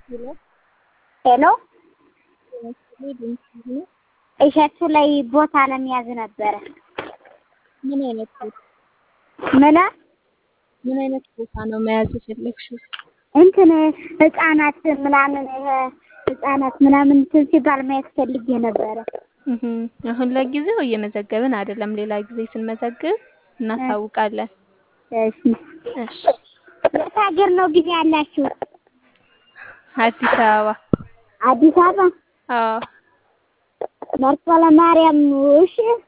ሄሎ እሸቱ ላይ ቦታ ለመያዝ ነበረ። ምን አይነት ቦታ ምን ምን አይነት ቦታ ነው መያዝ የፈለግሽው? እንትን ህፃናት ምናምን ይሄ ህፃናት ምናምን እንትን ሲባል ማየት ፈልጌ ነበረ። እህ አሁን ለጊዜው እየመዘገብን አይደለም። ሌላ ጊዜ ስንመዘግብ እናሳውቃለን። እሺ እሺ። የት ሀገር ነው ግን ያላችሁ? አዲስ አበባ። አዲስ አበባ አዎ። መርጦ ለማርያም። እሺ